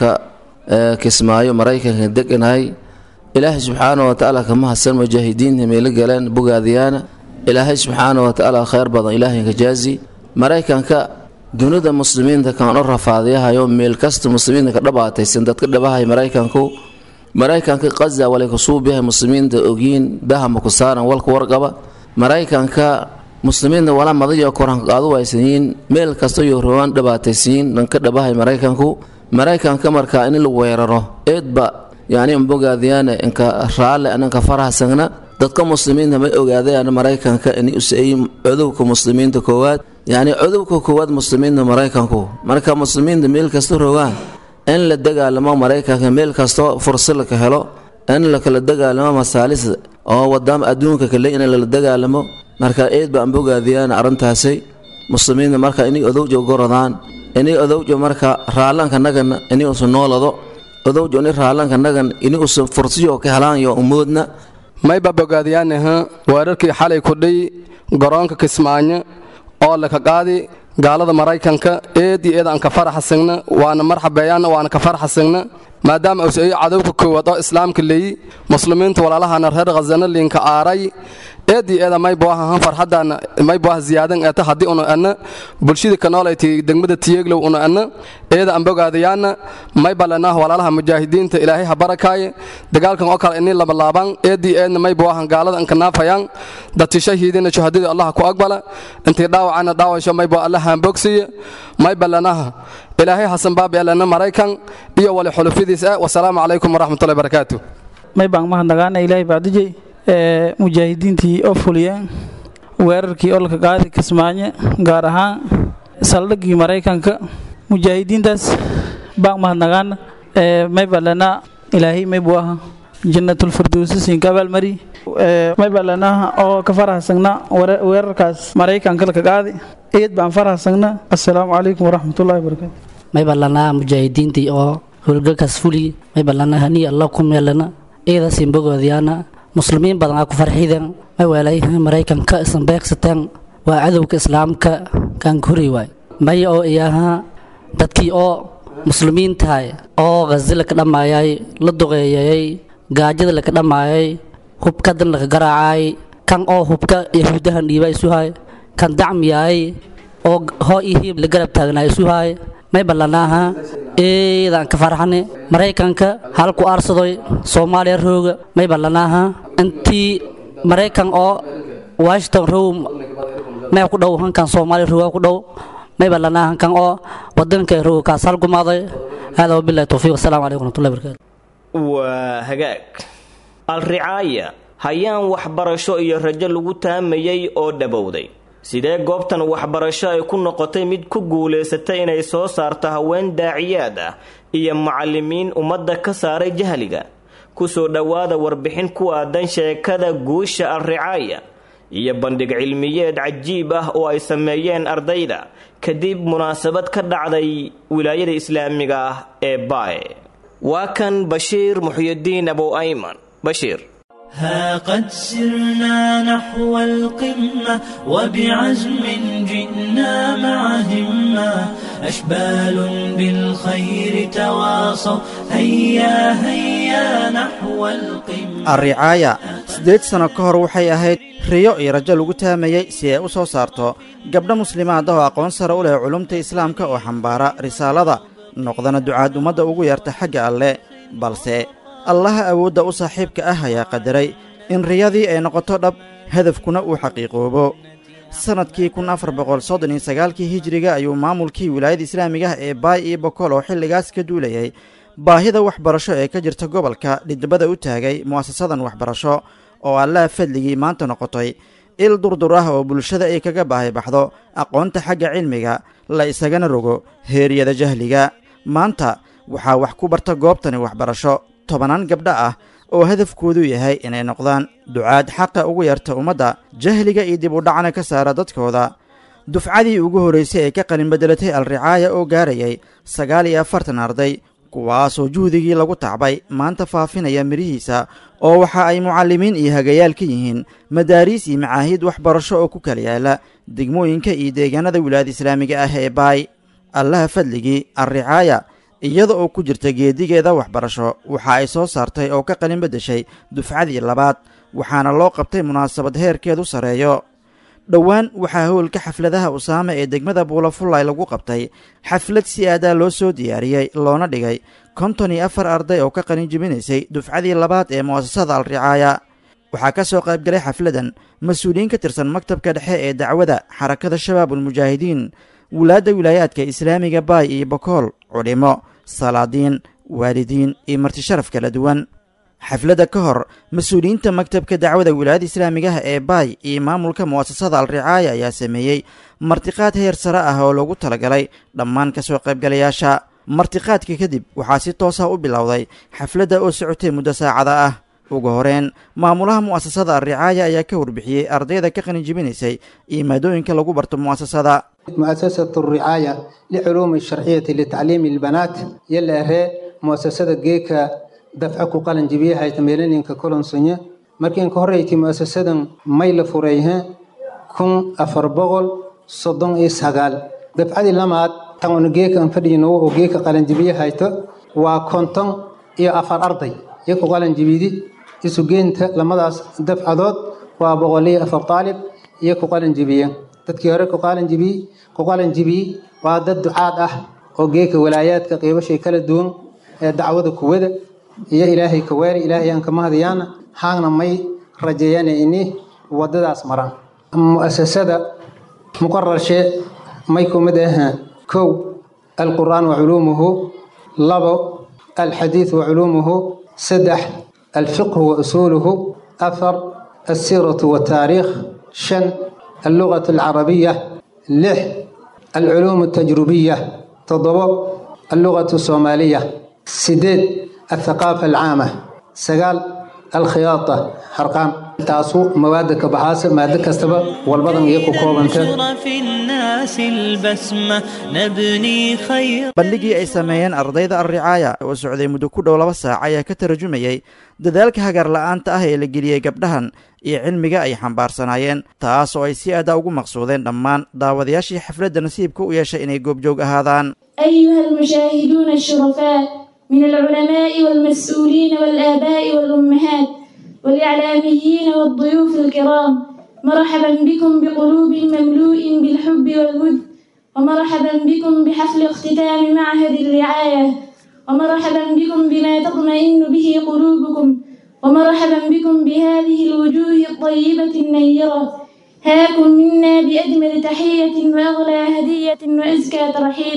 كسمايو مريكا دقناي إله سبحانه وتعالى كما حسن مجاهدين ميل قلان بقاذيانا إله سبحانه وتعالى خير بضا إله كجازي مريكا ك dunida muslimiinta kaan u rafaadiyahayo meel kasta muslimiinta ka dhabaataysan dadka dhabahay maraykanku maraykanka qaza walay kusuubiyahay muslimiinta ogyiin bahama ku saaran walka warqaba maraykanka muslimiinta wala madayo koranka qaadu waysanyiin meel kasta iyo roobaan dhabaataysiin dhanka dhabahay maraykanku maraykanka markaa in la weeraro eedba yani bogaadiyaana inka raalle ananka farahsagna dadka muslimiinta may ogaadayaan maraykanka in usay cudubka muslimiinta koowaad yacni cudubka koowaad muslimiinta maraykanku marka muslimiinta meel kasta rogaan in la dagaalamo maraykanka meel kastoo fursad laka helo in lakala dagaalamo masaalis oo wadaama adduunka kale in lala dagaalamo marka eed baan bogaadiyaan arrintaasi muslimiinta marka inay odowjo gorodaan inay odowjo marka raalanka nagan inay usu noolado odowjo ini raalanka nagan inay usu fursiyo ka helaan yo umoodna mayba bogaadiyaanaha weerarkii xalay kudhay garoonka kismaayo oo laka qaadi gaalada maraykanka eed iyo eed aan ka faraxasagna waana marxabeeyaana waana ka faraxasagna maadaama usayo cadowka koowaad oo islaamka leeyi muslimiinta walaalahana reer khazana liinka aaray eed iyo eeda mayboahahan farxadana mayboah ziyaadan eeta haddii una ana bulshada ka noolayti degmada tiyeeglow una ana eeda aan bogaadayaana maybalanaah walaalaha mujaahidiinta ilaahay ha barakaaye dagaalkan oo kale inii labalaabaan eed iyo eedna mayboahan gaalada anka naafayaan dadti shahiidina shahadadii allah ku aqbala intii dhaawacana dhaawasho maybo allah haanbogsiye maybalanaha ilaahay hasan baabi elana maraykan iyo wali xulufidiis ah wasalaamu calaykum waraxmatullahi barakaatu may baan mahadnagaana ilaahay bacdijay ee mujaahidiintii oo fuliyeen weerarkii olka qaadi kismaayo gaar ahaan saldhiggii maraykanka mujaahidiintaas baan mahadnagaana ee may balana ilaahay may buu aha jannatulfirdowsi siinka abaalmari may balana oo ka farahsagna weerarkaas maraykanka laka qaadi eed baan farahsagna assalaamu calaykum waraxmatullahi wabarakaatu may ballanaa mujaahidiintii oo howlgalkaas fuli may balana hani allah ku meelana iyadaasin bogoodiyaana muslimiin badan aa ku farxiden may weelay maraykanka isan beegsateen waa cadowga islaamka kaan kuri waay may oo iyaha dadkii oo muslimiin tahay oo ghazi laka dhammaayay la duqeeyayay gaajada laka dhammaayay hubkadan laka garaacay kan oo hubka yahuudahan dhiiba isuhay kan dacmiyaay oo hoo iyo hiib la garab taagnaa isuhay may ballanaaha eedaan ka farxane maraykanka halku aarsadoy soomaaliya rooga may ballanaaha intii maraykan oo washington row may ku dhow hankan soomaaliya rooga ku dhow may ballanaaha kan oo wadanka rooga kaas hal gumaaday hada wabillahi towfiiq wasalaamu calaykum waraxmatullahi barakatu waa hagaag alricaaya hayaan waxbarasho iyo rajo lagu taamayay oo dhabowday sidee goobtan waxbarasho ay ku noqotay mid ku guulaysatay inay soo saarto haween daaciyaad ah iyo macallimiin ummadda ka saaray jahliga kusoo dhowaada warbixin ku aadan sheekada guusha alricaaya iyo bandhig cilmiyeed cajiib ah oo ay sameeyeen ardayda kadib munaasabad ka dhacday wilaayada islaamiga ah ee baaye waa kan bashiir muxyidiin abu ayman bashiir ها قد سرنا نحو القمة وبعزم جئنا مع همة أشبال بالخير تواصوا هيا هيا نحو القمة alricaaya siddeed sano ka hor waxay ahayd riyo iyo rajo lagu taamayey si ay u soo saarto gabdho muslimaad ah oo aqoon sare u leh culumta islaamka oo xambaara risaalada noqdana ducaad ummadda ugu yarta xagga alle balse allaha awoodda u saaxiibka ah ayaa qadaray in riyadii ay noqoto dhab hadafkuna uu xaqiiqoobo sannadkii kun afar boqol soddon iyo sagaalkii hijiriga ayuu maamulkii wilaayada islaamiga ah ee baay iyo bokol oo xilligaas ka duulayay baahida waxbarasho ee ka jirta gobolka dhidibada u taagay mu'asasadan waxbarasho oo allaha fadligii maanta noqotay il durdur ah oo bulshada ay kaga baahi baxdo aqoonta xagga cilmiga la isagana rogo heeryada jahliga maanta waxaa wax ku barta goobtani waxbarasho tobanaan gabdho ah oo hadafkoodu yahay inay noqdaan ducaad xaqa ugu yarta ummadda jahliga iyo dib u dhacna ka saara dadkooda dufcadii ugu horraysay ee ka qalin beddelatay alricaaya oo gaarayay sagaal iyo afartan arday kuwaasoo juhdigii lagu tacbay maanta faafinaya midhihiisa oo waxa ay mucallimiin iyo hagayaal ka yihiin madaariis iyo macaahiid waxbarasho oo ku kala yaala degmooyinka iyo deegaanada wilaayada islaamiga ah ee baay allaha fadligii alricaaya iyada oo ku jirta geedigeeda waxbarasho waxa ay soo saartay oo ka qalin beddeshay dufcadii labaad waxaana loo qabtay munaasabad heerkeedu sarreeyo dhowaan waxaa howlka xafladaha usaame ee degmada buulafullay lagu qabtay xaflad si aadaa loo soo diyaariyey loona dhigay konton iyo afar arday oo ka qalin jebinaysay dufcadii labaad ee mu'asasada alricaaya waxaa ka soo qaybgalay xafladan mas-uuliyiin ka tirsan maktabka dhexe ee dacwada xarakada shabaabulmujaahidiin wulaadda wilaayaadka islaamiga baay iyo bokool culimo salaadiin waalidiin iyo martisharaf kala duwan xafladda ka hor mas-uuliyiinta maktabka dacwada wilaayada islaamigaha ee baay iyo maamulka mu'asasada alricaaya ayaa sameeyey martiqaad heer sare ah oo loogu talagalay dhammaan ka soo qaybgalayaasha martiqaadka kadib waxaa si toosa u bilowday xafladda oo socotay muddo saacada ah ugu horeen maamulaha mu'asasada alricaaya ayaa ka warbixiyey ardayda ka qalinjibinaysay iyo maadooyinka lagu barto mu'asasada مؤسسة الرعاية لعلوم الشرعية لتعليم البنات يلا هي مؤسسة جيكا دفعك قلن جبيها يتميلين ككلن سنة مركين كهريتي مؤسسة ميل فريها كن أفربغل صدن إسهقال دفع دي لما تغن جيكا انفدينو وجيكا قلن جبيها يتو وكنتن إيا أفر أرضي يكو قلن جبيدي إسو جينت لما دفع دوت وبغولي أفر طالب يكو قلن جبيها dadkii hore ku qaalan jibiyey ku qaalan jibiyey waa dad ducaad ah oo geeka walaayaadka qiibashay kala duwan ee dacwada kuwada iyo ilaahay kawaari ilaahay aan kama hadayaana haagna may rajeeyana ini wadadaas maraan mu'asasada muqararshe may kumid ah kow alqur'aan wa culuumuhu labo alxadiid wa culuumuhu saddex alfiqhu wa usuuluhu afar alsiiratu wataariikh shan اللغة العربية لح العلوم التجريبية تضبط اللغة الصومالية سديد الثقافة العامة سقال alkhiyaata harqaan taasu mawaada ka baxaasa maado kastaba walbadan iyo ku koobanta في الناس البسمة نبني خير bandhigii ay sameeyeen ardayda alricaaya oo socday muddo ku dhow laba saac ayaa ka tarjumayey dadaalka hagaar la'aanta ah ee la geliyey gabdhahan iyo cilmiga ay xambaarsanaayeen taas oo ay si aada ugu maqsuudeen dhammaan daawadayaashii xafladda nasiibka u yeeshay inay goobjoog ahaadaan أيها المشاهدون الشرفاء من العلماء والمسؤولين والآباء والأمهات والإعلاميين والضيوف الكرام مرحبا بكم بقلوب مملوء بالحب والود ومرحبا بكم بحفل اختتام معهد الرعاية ومرحبا بكم بما تطمئن به قلوبكم ومرحبا بكم بهذه الوجوه الطيبة النيرة هاكم منا بأجمل تحية وأغلى هدية وأزكى ترحيب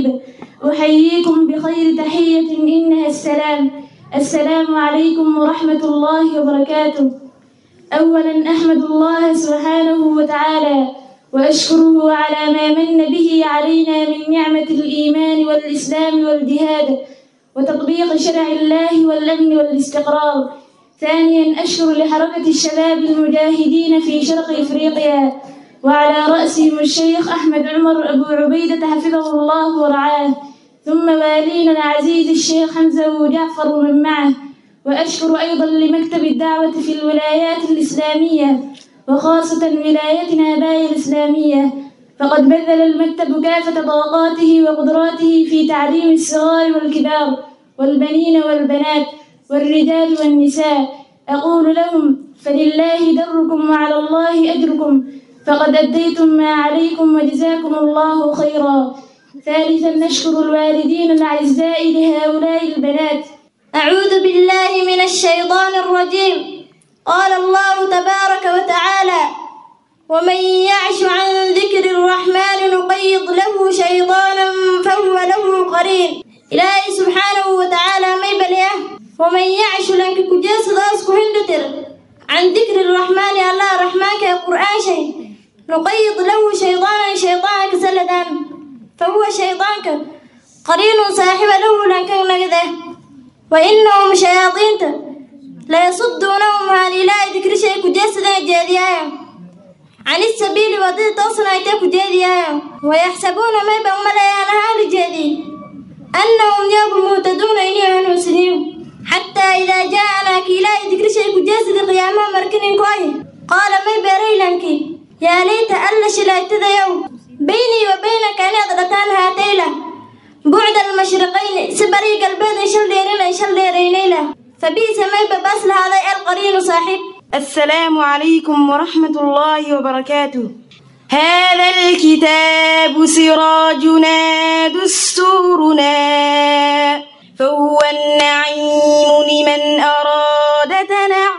أحييكم بخير تحية إنها السلام السلام عليكم ورحمة الله وبركاته أولا أحمد الله سبحانه وتعالى وأشكره على ما من به علينا من نعمة الإيمان والإسلام والجهاد وتطبيق شرع الله والأمن والاستقرار ثانيا أشكر لحركة الشباب المجاهدين في شرق إفريقيا وعلى رأسهم الشيخ أحمد عمر أبو عبيدة حفظه الله ورعاه ثم والينا العزيز الشيخ حمزة وجعفر ومن معه وأشكر أيضا لمكتب الدعوة في الولايات الإسلامية وخاصة ولايتنا باي الإسلامية فقد بذل المكتب كافة طاقاته وقدراته في تعليم الصغار والكبار والبنين والبنات والرجال والنساء أقول لهم فلله دركم وعلى الله أجركم فقد أديتم ما عليكم وجزاكم الله خيرا ثالثا نشكر الوالدين الأعزاء لهؤلاء البنات أعوذ بالله من الشيطان الرجيم قال الله تبارك وتعالى ومن يعش عن ذكر الرحمن نقيض له شيطانا فهو له قرين إلهي سبحانه وتعالى ما يبليه ومن يعش لنك كجاس داس كهندتر عن ذكر الرحمن الله رحمن كقرآن شيء نقيض له شيطانا شيطانا كسلدان فهو شيطانك قرين صاحب له لنك نقده وإنهم شياطين لا يصدونهم عن إله ذكر شيء كجسد جاديا عن السبيل وضد توصنا يتك جاديا ويحسبون ما بهم لا هذا جادي أنهم يوم مهتدون إليه مسلمين حتى إذا جاءنا كلا ذكر شيء كجسد قيامة مركن كوي قال ما بري لنك يا ليت ألا شلايت يوم بيني وبينك أن أضغطان هاتيلا بعد المشرقين سبري قلبي شل ديرين شل ديرين فبئس ما بباس هذا القرين صاحب السلام عليكم ورحمة الله وبركاته هذا الكتاب سراجنا دستورنا فهو النعيم لمن أراد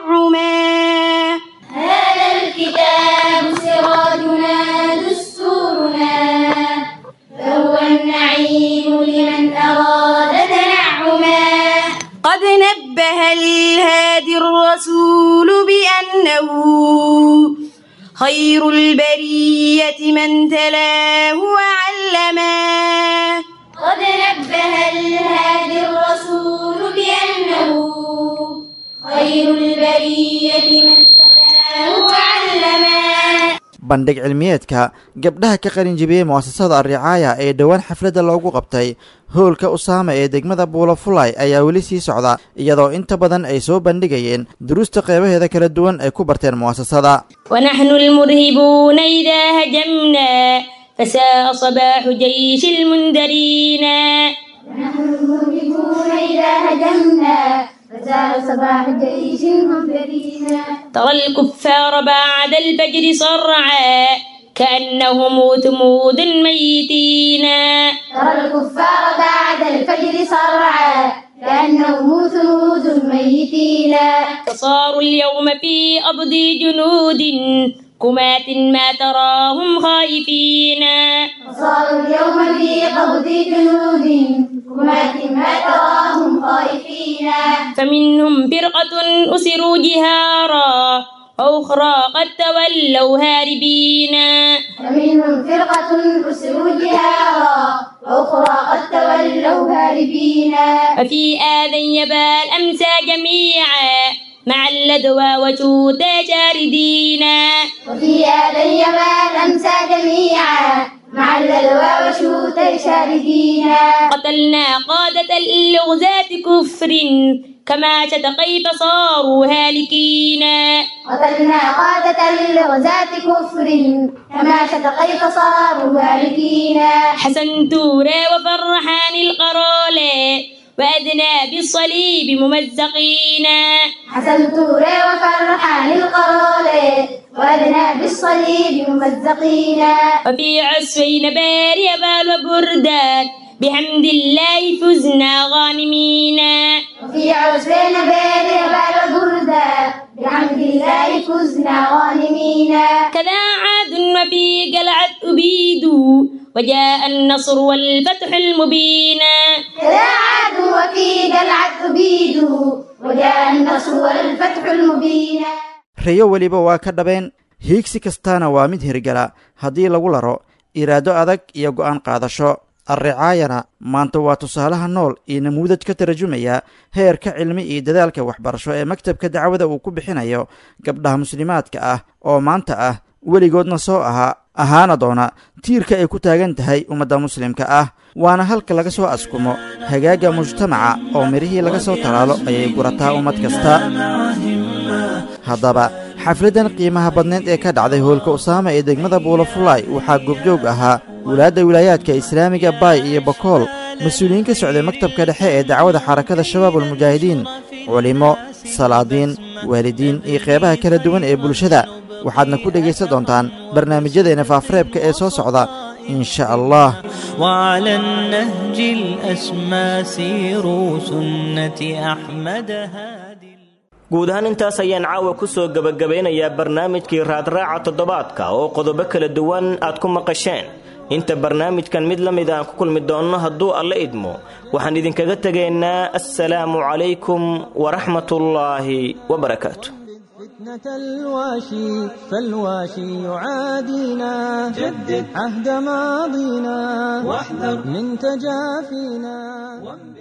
تنعما هذا الكتاب سراجنا دستورنا فهو النعيم لمن أراد تنعما قد نبه الهادي الرسول بأنه خير البرية من تلاه وعلما قد نبه الهادي الرسول بأنه خير البرية من تلاه وعلما bandhig cilmiyeedka gabdhaha ka qalinjibiyey mu'asasada alricaaya ee dhowaan xafladda loogu qabtay howlka usaama ee degmada buulafulay ayaa weli sii socda iyadoo inta badan ay soo bandhigayeen duruusta qeybaheeda kala duwan ay ku barteen mu'asasada ونحن المرهبون إذا هجمنا فساء صباح جيش المنذرين ونحن المرهبون إذا هجمنا فساء صباح جيش المنذرين ترى الكفار بعد الفجر صرعا كأنهم ثمود ميتين ترى الكفار بعد الفجر صرعا كأنهم ثمود ميتين فصاروا اليوم في أرض جنود كمات ما تراهم خائفين صاروا اليوم في قبض جنود كمات ما تراهم خائفين فمنهم فرقة أسروا جهارا وأخرى قد تولوا هاربين فمنهم فرقة أسروا جهارا وأخرى قد تولوا هاربين وفي آذى يبال أمسى جميعا مع الذي الدواء وشوت شاردينا وفي هذا اليمن أمسى جميعا مع البلوى وشوت شاردينا قتلنا قادة الغزاة كفر كما شت كيف صاروا هالكين قتلنا قادة الغزاة كفر كما شت كيف صاروا هالكين حسن تورى وفرحان القرالة وأدنى بالصليب ممزقين حسن تورى وفرحان القرالة وأدنى بالصليب ممزقين وفي عسفين باري بال وبردان بحمد الله فزنا غانمين وفي عسفين باري بال وبردان بحمد الله فزنا غانمين كذا عاد وفي قلعة أبيد وجاء النصر والفتح المبين كذا عاد وفي قلعة أبيد وجاء النصر والفتح المبين riyo weliba waa ka dhabeen hiigsi kastaana waa mid hirgala haddii lagu laro iraado adag iyo go'aan qaadasho alricaayana maanta waa tusaalaha nool iyo namuudaj ka tarjumaya heerka cilmi iyo dadaalka waxbarasho ee maktabka dacwada uu ku bixinayo gabdhaha muslimaadka ah oo maanta ah weligoodna soo ahaa ahaana doona tiirka ay ku taagan tahay ummadda muslimka ah waana halka laga soo askumo hagaagga mujtamaca oo midhihii laga soo talaalo ayay gurataa ummad kasta haddaba xafladdan qiimaha badneed ee ka dhacday hoolka usaama ee degmada buulafulaay waxaa goobjoog ahaa wulaadda wilaayaadka islaamiga baay iyo bakool mas-uuliyiin ka socday maktabka dhexe ee dacwada xarakada shabaabulmujaahidiin culimmo salaadiin waalidiin iyo qeybaha kala duwan ee bulshada waxaadna ku dhegaysan doontaan barnaamijyadeena faafareebka ee soo socda in sha allah وعلى النهج الأسمى سيروا سنة أحمد هادي guud ahaan intaas ayaan caawa ku soo gebagabeynayaa barnaamijkii raadraaca toddobaadka oo qodobo kala duwan aad ku maqasheen inta barnaamijkan mid la mid aan ku kulmi doonno hadduu alla idmo waxaan idinkaga tegaynaa assalaamu calaykum waraxmatullaahi wabarakaatu فتنة الواشي فالواشي يعادينا جدد عهد ماضينا واحذر من تجافينا